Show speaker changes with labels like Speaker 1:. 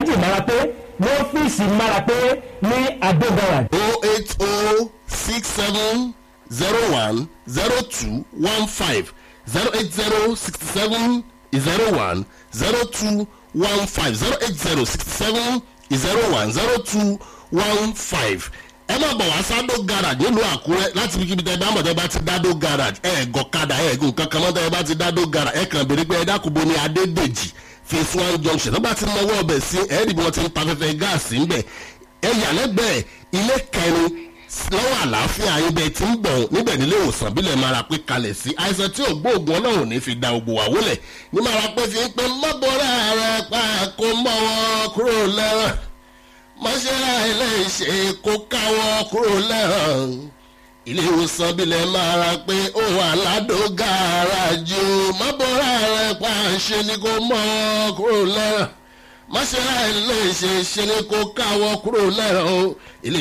Speaker 1: alhaji marapé ní ọ́fíìsì marapé ní adógara
Speaker 2: o eight o six seven zero one zero two one five zero eight zero sixty seven zero one zero two one five zero eight zero sixty seven zero one zero two one five ẹ má bọ̀ wá sádó garage nílùú àkúrẹ́ láti fi kíbi tẹ́ ẹ bá mọ̀ tẹ́ ẹ bá ti dádó garage ẹ gọ̀kadà ẹ gùn kankan mọ́ tẹ́ ẹ bá ti dádó garage ẹ kàn béèrè pé ẹ dákúbo ní adédèjì phase one junction tó bá ti mọwọ́ ọbẹ̀ sí ẹ rí bí wọ́n ti ń ta afẹ́fẹ́ gáàsì ńbẹ̀ ẹ yà lẹ́gbẹ̀ẹ́ ilé kẹrin lọ́wọ́ àlàáfíà ibẹ̀ tí ń bọ̀ níbẹ̀ nílé ìwòsàn bílẹ̀ mara pé kalẹ̀ sí àìsàn tí ògbóògùn ọlọ́run ní fi da ògbò wà wólẹ̀ ní mara pé fi ń pẹ́ mọ́bọ̀rẹ́ rẹ̀ pa kó mọ́wọ́ kúrò lẹ́rọ̀ mọ́ṣẹ́lá iléeṣẹ́ kó káwọ́ kúrò lẹ́rọ̀ ilé ìwòsàn bílẹ̀ mara pé ó wà ládò gàràjò mọ́bọ̀rẹ́ rẹ̀ pa ṣe ni kó mọ́wọ́ kúrò lẹ́rọ̀ mọ́ṣẹ́lá iléeṣẹ́ ṣe ni kó káwọ́ kúrò lẹ́rọ̀ ilé